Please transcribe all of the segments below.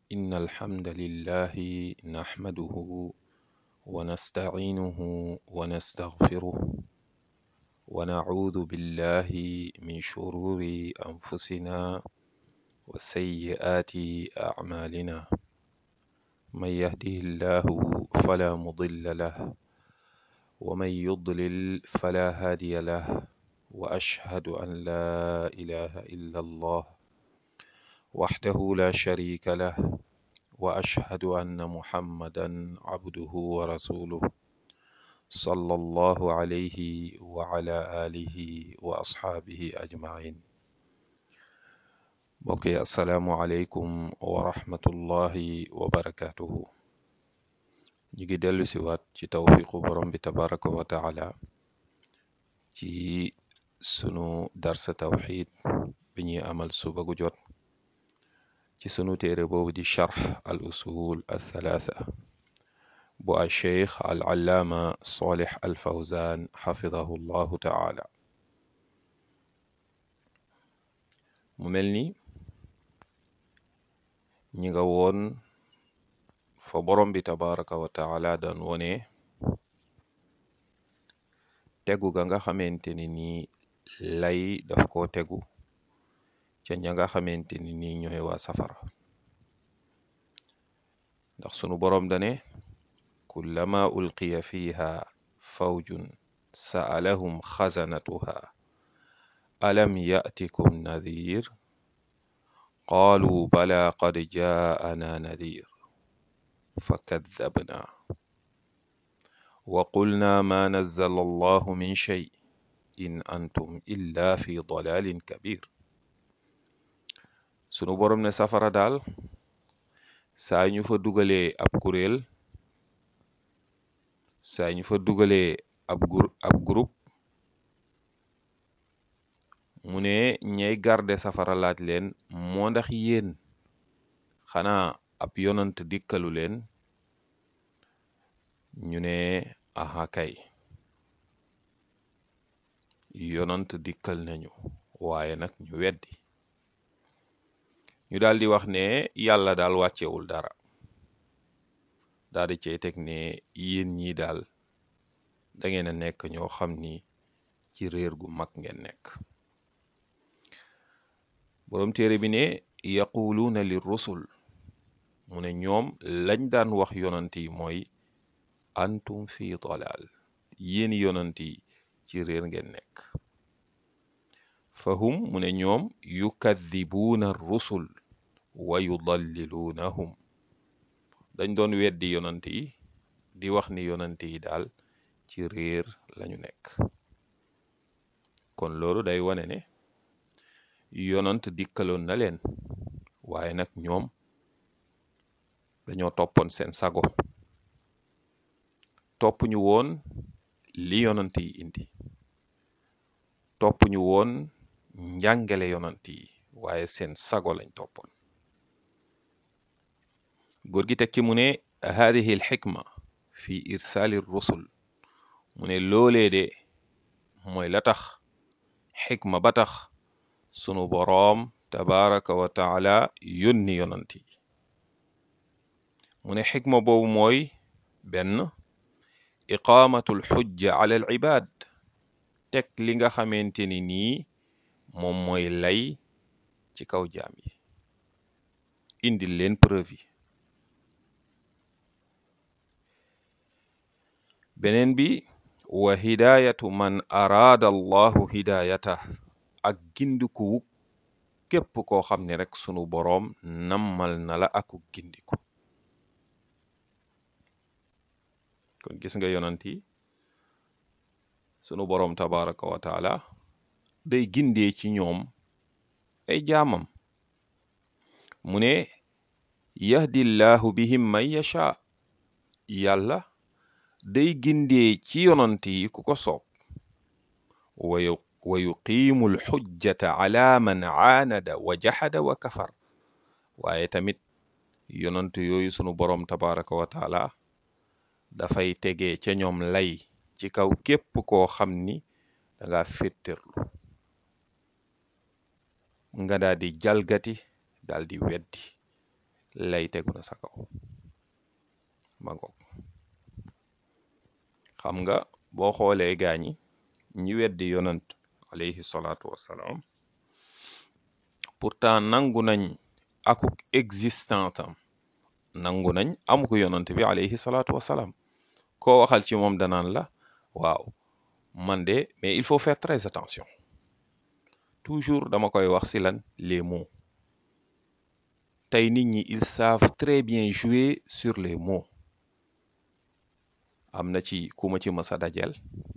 إن الحمد لله نحمده ونستعينه ونستغفره ونعوذ بالله من شرور أنفسنا وسيئات أعمالنا من يهده الله فلا مضل له ومن يضلل فلا هادي له وأشهد أن لا إله إلا الله وحده لا شريك له وأشهد أن محمدا عبده ورسوله صلى الله عليه وعلى آله وأصحابه أجمعين mbokk yi asalaamualeykum wa rahmatullahi wa barakatuhu ñu ngi dellu si waat ci tawfiqu borom bi tabaraka wa taala ci sunu darsa tawxid bi ñuy amal suba gu jot ci sunu téere boobu di charx al usul al thalatha bu al cheikh al allaama solih al fawzan xafidahu llahu taala mu mel ni ñi nga woon fa borom bi tabaraka wa taala daan wone tegu ga nga xamante ni nii lay daf koo tegu ca ña nga xamante ni nii ñooy waa safara ndax sunu borom dane kullama ulqiya fiha fawjun sa'alahum xazanatuha alam ya'tikum nadhir qaalu bala qad jaa'ana nadhir fakadhabna wa qulna ma nazzala allahu min shay in antum illa fi dalalin kabir sunu borom ne safara daal saa ñu fa dugalee ab kuréel saa ñu fa dugalee ab gur ab groupe mu ne ñay garde safara laaj leen moo ndax yéen xanaa ab yonant dikkalu leen ñu ne aha kay yonant dikkal nañu waaye nag ñu weddi ñu daal di wax ne yàlla daal wàccewul dara daal di cey teg ne yéen ñii daal da ngeen a nekk ñoo xam ni ci réer gu mag ngeen nekk boroom téere bi ne yaquluuna li rusul mu ne ñoom lañ daan wax yonant yi mooy antum fi dalal yéen yonant yi ci réer ngeen nekk fahum mu ne ñoom yukadibuuna rusul wa yudalliluunahum dañ doon weddi yonant yi di wax ni yonant yi daal ci réer lañu nekk kon loolu day wane ne yonant dikkaloon na leen waaye nag ñoom dañoo toppoon seen sago topp ñu woon li yonant yi indi topp ñu woon njàngale yonant yi waaye seen sago lañ toppoon góor gi tekki mu ne haadihi al xikma fi irsaali rusul mu ne loolee de mooy la tax xikma ba tax sunu boroom tabaraka wa taala yónni yonant yi mu ne xikma boobu mooy benn iqaamatul xujja ala al ibaad teg li nga xamante ni nii moom mooy lay ci kaw jaam yi indil leen preuve yi beneen bi wa hidaayatu man araada allahu hidaayata ak gindiku képp koo xam ne rek sunu boroom nammal na la aku gindiku kon gis nga yonant yi sunu boroom tabaraka wa taala day gindee ci ñoom ay jaamam mu ne yahdi llahu bihim man yasha yàlla day gindee ci yonant yi ku ko soob wayu wa yuqiimu alxujjata ala man aanada wa jaxada wa kafar waaye tamit yonant yooyu sunu boroom tabaraka wa taala dafay tegee ca ñoom lay ci kaw képp koo xam ni danga féttirlu nga daal di jalgati daal di weddi lay tegu na sa kaw ma ngoog xam nga boo xoolee gaañi ñi weddi yonant alayhi salaatu wassalaam pourtant nangu nañ akuk existence am nangu nañ amuko yonant bi alayhi salaatu wassalaam koo waxal ci moom danaan la waaw man de mais il faut faire très attention toujours dama koy wax si lan les mots tey nit ñi ils savent très bien jouer sur les mots am na ci ku ma ci mës a dajeel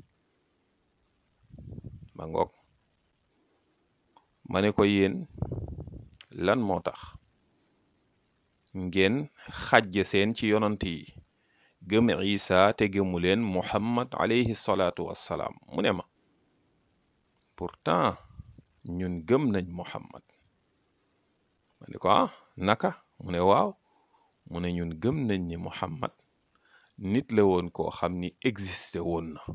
ma ngoog ma ne ko yéen lan moo tax ngeen xajj seen ci yonant yi gëm isa te gëmu leen muhammad alayhi salaatu wassalaam mu ne ma pourtant ñun gëm nañ muhammad ma ne ko ah naka mu ne waaw mu ne ñun gëm nañ ni muhammad nit la woon koo xam ni existé woon na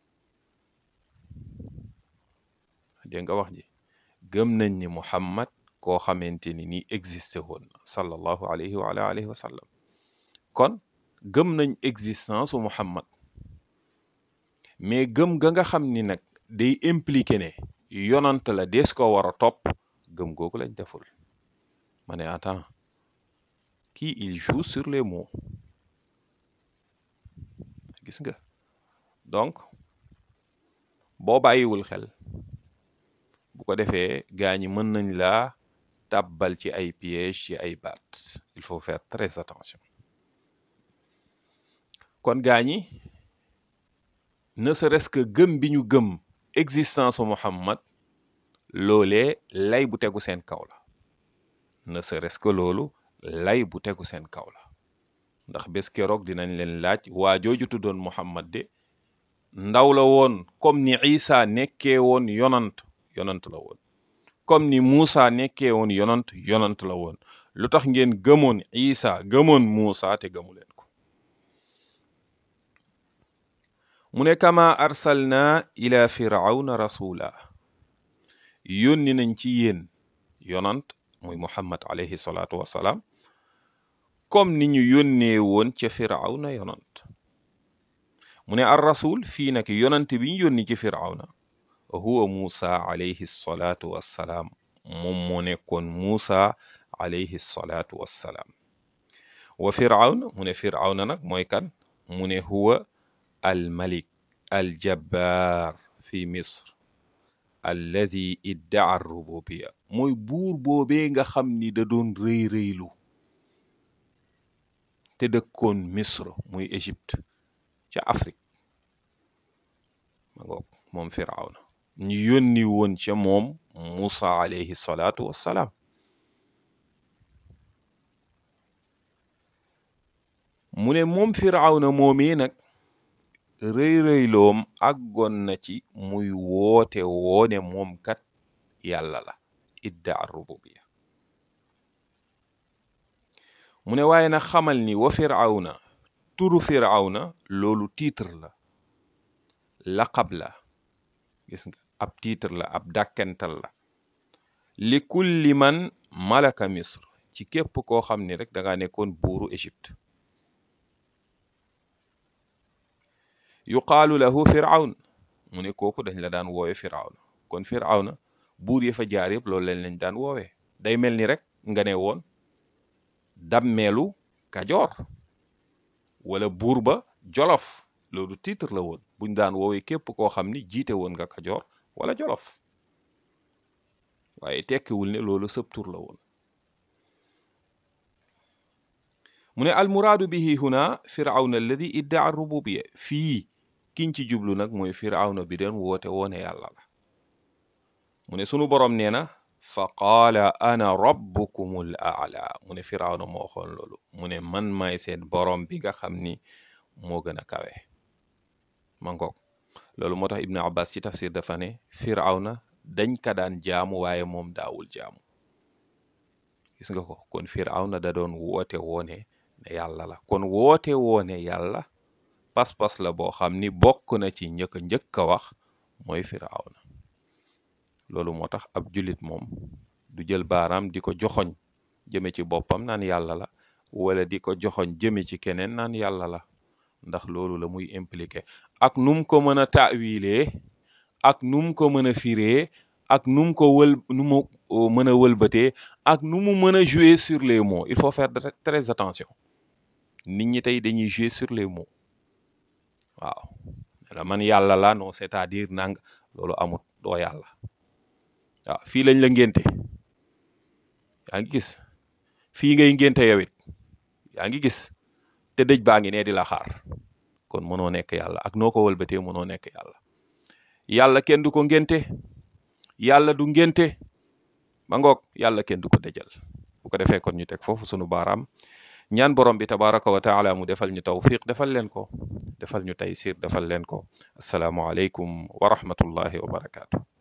dégg nga wax ji gëm nañ ni muhammad koo xamante ni nii existé woon na sallallahu alayhi wa ala alihi wa sallam kon gëm nañ existence u muhammad mais gëm ga nga xam ni nag day impliqué ne yonant la dees ko war a topp gëm googu lañ deful ma ne attends kii il joue sur les mots gis nga donc boo bàyyiwul xel bu ko defee gaa ñi mën nañ laa tàbbal ci ay piège ci ay baat il faut faire très attention kon gaa ñi ne serait-ce que gëm bi ñu gëm existence u Muhammad loolee lay bu tegu seen kaw la ne serait-ce que loolu lay bu tegu seen kaw la ndax bés keroog dinañ leen laaj waa jooju tuddoon Muhammad de ndaw la woon comme ni Isa nekkee woon yonant yonant la woon comme ni Muusa nekkee woon yonant yonant la woon lu tax ngeen gëmoon Isa gëmoon Muusa te gëmu leen ko mu ne kama arsalna ila firawna rasula yónni nañ ci yéen yonant muy Muhammad alayhi salaatu wassalaam comme ni ñu yónnee woon ca firawna yonant mu ne ar rasul fii nag yonant bi ñu yónni ci firawna huwa Muusa alayhi salaatu wassalaam moom moo nekkoon Muusa alayhi salaatu wassalaam wa firawna mu ne firawna nag mooy kan mu ne huwa al malik al jabbaar fi misr alladi iddaa rububiya mooy buur boobee nga xam ni da doon rëy rëylu te dëkkoon misr muy égypte ca afrique ma ngoog moom firawna ñu yónni woon ca moom Musa alayhi salaatu wassalaam mu ne moom firawna moomee nag rëy rëyloom àggoon na ci muy woote woone moom kat yàlla la iddaa rububiya mu ne waaye nag xamal ni wa firawna turu firawna loolu titre la laqab la gis nga ab titre la ab dàkkental la li kulli man malaka misr ci képp koo xam ni rek da nga nekkoon buuru Égypte yuqaalu lahu firawn mu ne kooku dañ la daan woowe firawna kon firawna buur ya fa jaar yëpp loolu leen lañ daan woowee day mel ni rek nga ne woon dammeelu kajoor wala buur ba jolof loolu titre la woon buñ daan woowee képp koo xam ni jiite woon nga kajoor wala jolof waaye tekkiwul ne loolu sëb tur la woon mu ne almuraadu bihi huna firawna alladi iddaa rububiya fii kiñ ci jublu nag mooy firawna bi doon woote woone yàlla la mu ne sunu boroom nee na fa qaala ana rabbukumul aala mu ne firawna moo xoon loolu mu ne man maay seen boroom bi nga xam ni moo gën a kawe ma ngoog loolu moo tax ibnu abbas ci tafsir dafa ne firawna dañ ka daan jaamu waaye moom daawul jaamu gis nga ko kon firawna da doon woote woone ne yàlla la kon woote woone yàlla pas-pas la boo xam ni bokk na ci njëkk njëkk a wax mooy firawna loolu moo tax ab jullit moom du jël baaraam di ko joxoñ jëme ci boppam naan yàlla la wala di ko joxoñ jëme ci keneen naan yàlla la ndax loolu la muy impliqué ak num ko mën a taawilee ak num ko mën a firee ak num ko wël nu mu mën a wëlbatee ak nu mu mën a jouer sur les mots il faut faire très attention nit ñi tey dañuy jouer sur les mots waaw la man yàlla la non c'est-à-dire nang loolu amut doo yàlla waaw fii lañ la ngénte yaa ngi gis fii ngay ngénte yow it yaa ngi gis te dëj baa ngi ne di la xaar kon mënoo nekk yàlla ak noo ko wëlbatee mënoo nekk yàlla yàlla kenn du ko ngénte yàlla du ngénte ba ngoog yàlla kenn du ko dëjal bu ko defee kon ñu teg foofu sunu baaraam ñaan borom bi tabaraka wa taala mu defal ñu tawfiq defal leen ko defal ñu taysir defal leen ko asalaamu aleykum wa rahmatullahi wa barakaatu